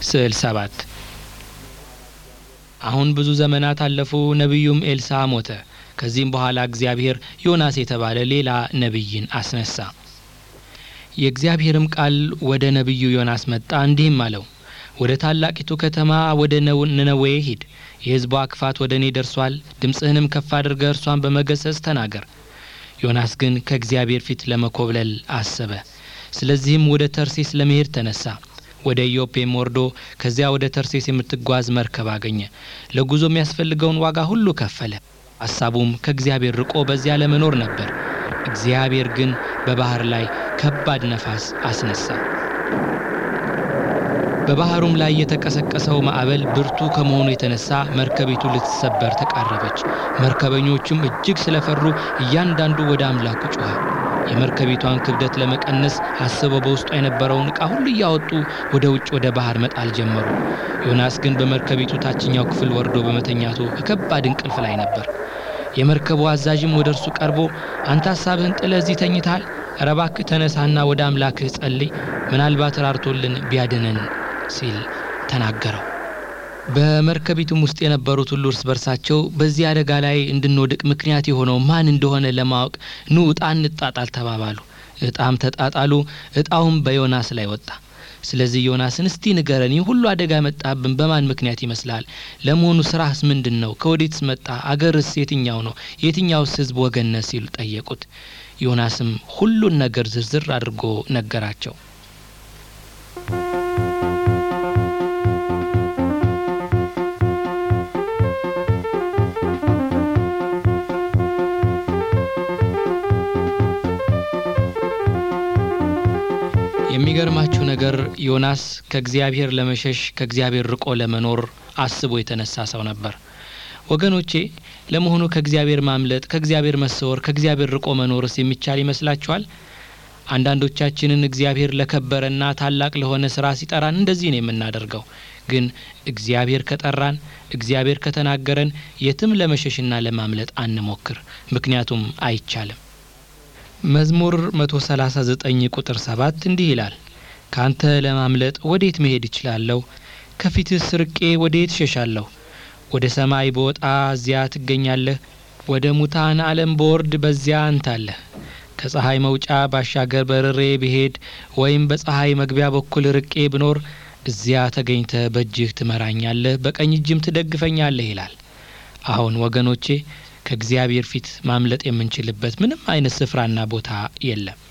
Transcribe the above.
ስዕል ሰባት አሁን ብዙ ዘመናት አለፉ። ነቢዩም ኤልሳ ሞተ። ከዚህም በኋላ እግዚአብሔር ዮናስ የተባለ ሌላ ነቢይን አስነሳ። የእግዚአብሔርም ቃል ወደ ነቢዩ ዮናስ መጣ፣ እንዲህም አለው ወደ ታላቂቱ ከተማ ወደ ነነዌ ሂድ፣ የሕዝቧ ክፋት ወደ እኔ ደርሷል። ድምፅህንም ከፍ አድርገህ እርሷን በመገሰጽ ተናገር። ዮናስ ግን ከእግዚአብሔር ፊት ለመኮብለል አሰበ። ስለዚህም ወደ ተርሴስ ለመሄድ ተነሳ። ወደ ኢዮጴም ወርዶ ከዚያ ወደ ተርሴስ የምትጓዝ መርከብ አገኘ። ለጉዞ የሚያስፈልገውን ዋጋ ሁሉ ከፈለ። ሐሳቡም ከእግዚአብሔር ርቆ በዚያ ለመኖር ነበር። እግዚአብሔር ግን በባህር ላይ ከባድ ነፋስ አስነሳ። በባህሩም ላይ የተቀሰቀሰው ማዕበል ብርቱ ከመሆኑ የተነሳ መርከቢቱ ልትሰበር ተቃረበች። መርከበኞቹም እጅግ ስለፈሩ እያንዳንዱ ወደ አምላኩ ጮኸ። የመርከቢቷን ክብደት ለመቀነስ አስበው በውስጧ የነበረውን ዕቃ ሁሉ እያወጡ ወደ ውጭ ወደ ባህር መጣል ጀመሩ። ዮናስ ግን በመርከቢቱ ታችኛው ክፍል ወርዶ በመተኛቱ ከከባድ እንቅልፍ ላይ ነበር። የመርከቡ አዛዥም ወደ እርሱ ቀርቦ አንተ ሐሳብህን ጥለህ እዚህ ተኝተሃል? ኧረ እባክህ ተነሳና ወደ አምላክህ ጸልይ፣ ምናልባት ራርቶልን ቢያድነን ሲል ተናገረው። በመርከቢቱም ውስጥ የነበሩት ሁሉ እርስ በርሳቸው በዚህ አደጋ ላይ እንድንወድቅ ምክንያት የሆነው ማን እንደሆነ ለማወቅ ኑ ዕጣ እንጣጣል ተባባሉ። ዕጣም ተጣጣሉ። ዕጣውም በዮናስ ላይ ወጣ። ስለዚህ ዮናስን እስቲ ንገረን፣ ይህ ሁሉ አደጋ የመጣብን በማን ምክንያት ይመስላል? ለመሆኑ ስራህስ ምንድን ነው? ከወዴትስ መጣ? አገርስ የትኛው ነው? የትኛውስ ሕዝብ ወገን ነህ? ሲሉ ጠየቁት። ዮናስም ሁሉን ነገር ዝርዝር አድርጎ ነገራቸው። የሚገርማችሁ ነገር ዮናስ ከእግዚአብሔር ለመሸሽ ከእግዚአብሔር ርቆ ለመኖር አስቦ የተነሳ ሰው ነበር። ወገኖቼ ለመሆኑ ከእግዚአብሔር ማምለጥ፣ ከእግዚአብሔር መሰወር፣ ከእግዚአብሔር ርቆ መኖርስ የሚቻል ይመስላችኋል? አንዳንዶቻችንን እግዚአብሔር ለከበረና ታላቅ ለሆነ ስራ ሲጠራን እንደዚህ ነው የምናደርገው። ግን እግዚአብሔር ከጠራን፣ እግዚአብሔር ከተናገረን የትም ለመሸሽና ለማምለጥ አንሞክር፣ ምክንያቱም አይቻልም። መዝሙር 139 ቁጥር 7 እንዲህ ይላል፣ ካንተ ለማምለጥ ወዴት መሄድ እችላለሁ? ከፊትስ ርቄ ወዴት እሸሻለሁ? ወደ ሰማይ በወጣ እዚያ ትገኛለህ፣ ወደ ሙታን ዓለም በወርድ በዚያ አንታለህ። ከፀሐይ መውጫ ባሻገር በርሬ ብሄድ ወይም በፀሐይ መግቢያ በኩል ርቄ ብኖር እዚያ ተገኝተ በእጅህ ትመራኛለህ፣ በቀኝ እጅም ትደግፈኛለህ ይላል። አሁን ወገኖቼ ከእግዚአብሔር ፊት ማምለጥ የምንችልበት ምንም አይነት ስፍራና ቦታ የለም።